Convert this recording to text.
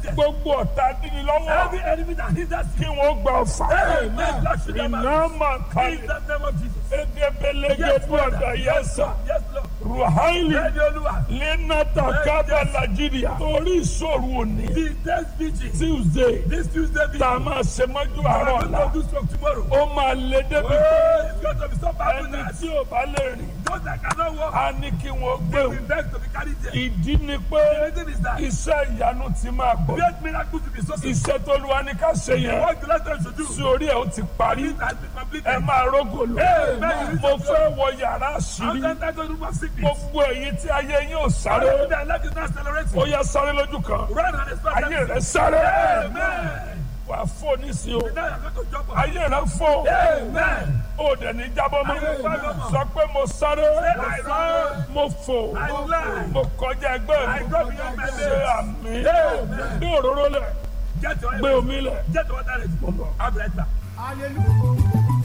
there. gbogbo ọ̀tá dídí lọ́wọ́ Every enemy that hinders kí you. wọ́n gba ọ̀fà Amen. Lord, should never iná máa In kalẹ̀ the name of Jesus. egebelege Yes, gbọ́dọ̀ Father. yẹsà Yes, Lord. ruhaili Ready, Olúwa. lẹ́nàtà kábà nàìjíríà torí ìṣòro òní The next vigil. tuesday This Tuesday vigil. tá a máa ṣe mọ́jú àárọ̀ I'm ọ̀la going to do stroke tomorrow. ó máa lé débi pé Oh, it's going to be so powerful ẹni that tí ò bá lè rìn those that cannot walk á ní kí wọ́n gbé will o beg to be carried there. ìdí ni pé The reason is that iṣẹ́ ìyanu ti máa bọ̀ great miracle to be so simple. iṣẹ́ tó lu wa ní ká ṣe yẹn What the Lord tells you to do. sí orí ẹ̀ ó ti parí It has been completed. ẹ máa rógò lọ Amen. mo fẹ́ wọ yàrá I'm àṣírí not going to room of sickness. gbogbo èyí tí ayé yín ò sáré Their life is not accelerating. ó yẹ sáré lójú kan Run and expect ayé that. rẹ sáré Amen. wà á fò nísìnyí o Now you're going to jump on. ayé rẹ fò Amen. ó dẹ̀ ní jábọ́ mọ́ sọ pé mo sáré I run. mo fò I fly. mo kọjá ẹgbẹ́ I mi go beyond my ṣe limits. àmì Amen. gbé òróró lẹ̀ Get your gbé omi lẹ̀. Get your water ready. I'll be right back. Hallelujah.